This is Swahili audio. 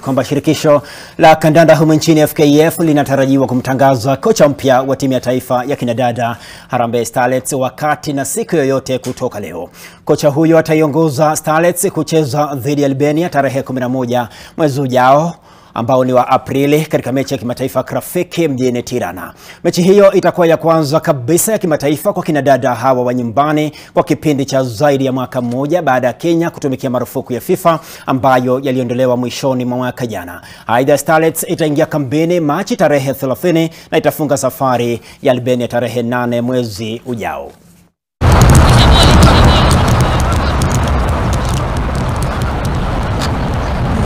kwamba shirikisho la kandanda humu nchini FKF linatarajiwa kumtangaza kocha mpya wa timu ya taifa ya kinadada Harambee Starlets wakati na siku yoyote kutoka leo. Kocha huyo ataiongoza Starlets kucheza dhidi ya Albania tarehe 11 mwezi ujao ambao ni wa Aprili katika mechi ya kimataifa Krafiki mjini Tirana. Mechi hiyo itakuwa ya kwanza kabisa ya kimataifa kwa kinadada hawa wa nyumbani kwa kipindi cha zaidi ya mwaka mmoja baada ya Kenya kutumikia marufuku ya FIFA ambayo yaliondolewa mwishoni mwa mwaka jana. Aidha, Starlets itaingia kambini Machi tarehe 30 na itafunga safari ya Albania tarehe 8 mwezi ujao.